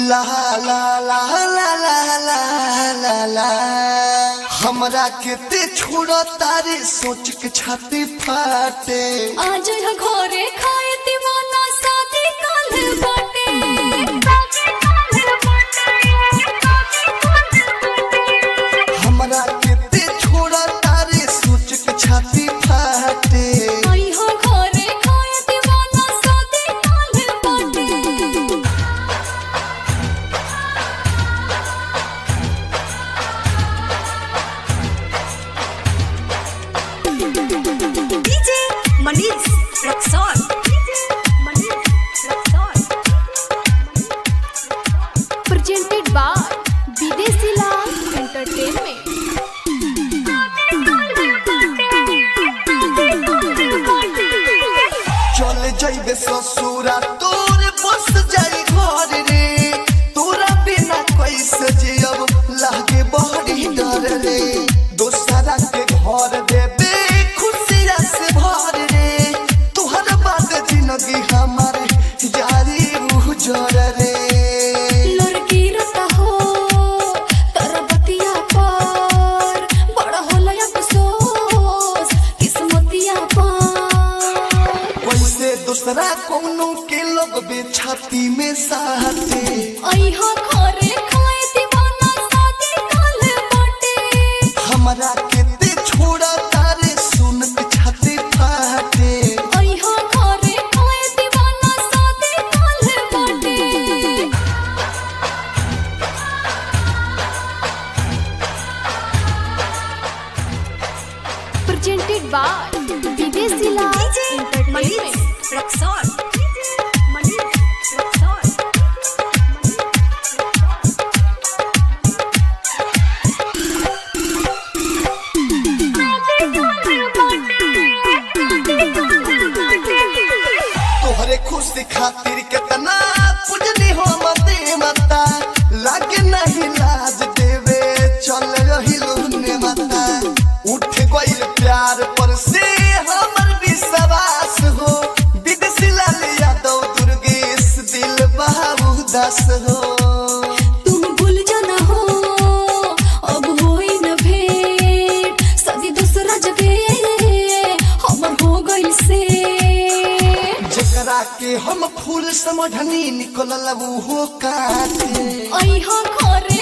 ला ला ला ला ला ला ला ला हमरा के ते छोड़ तारे सोच के छाती फाटे आज यहाँ घरे खाए दीवाना शादी काल बाटे हमरा के ते छोड़ तारे सोच के छाती फाटे आई हो घरे खाए दीवाना शादी काल बाटे DJ Manish Rexon. Manish Rexon. presented by Videsi Lal Entertainment. चल जाइबे ससुरा तोर बस जाई घर रे तोरा बिना कैसे जियब लागे बड़ी डर रे दोसरा के घर देबे खुशिया से भर रे तोहर बाद जिंदगी हमारे जारी उजर रे लड़की रता हो तोरा बतिया पर बड़ा होला अफसोस किस्मतिया पर वैसे दूसरा कोनो के लोग बे छाती में साथे आई हो घरे खाए दीवाना शादी काल बाटे हमरा के ते छोड़ा तारे सुन के छाती फाटे आई हो घरे खाए दीवाना शादी काल बाटे presented by Videsi Lal DJ Entertainment. Manish Rexon. Manish Rexon. तोहरे खुशी खातिर कितना पूजनी हो मते मता लागे नहीं लाज देवे चल रही लुने मता उठ गइल प्यार पर से हमर विश्वास हो विदेशी लाल यादव दुर्गेश दिल बाबू दास हो तुम भूल जाना हो अब होई न भेंट सदी दूसरा जगह हमर हो गइल से जेकरा के हम फूल समझनी निकलल वो काटे आई हो घरे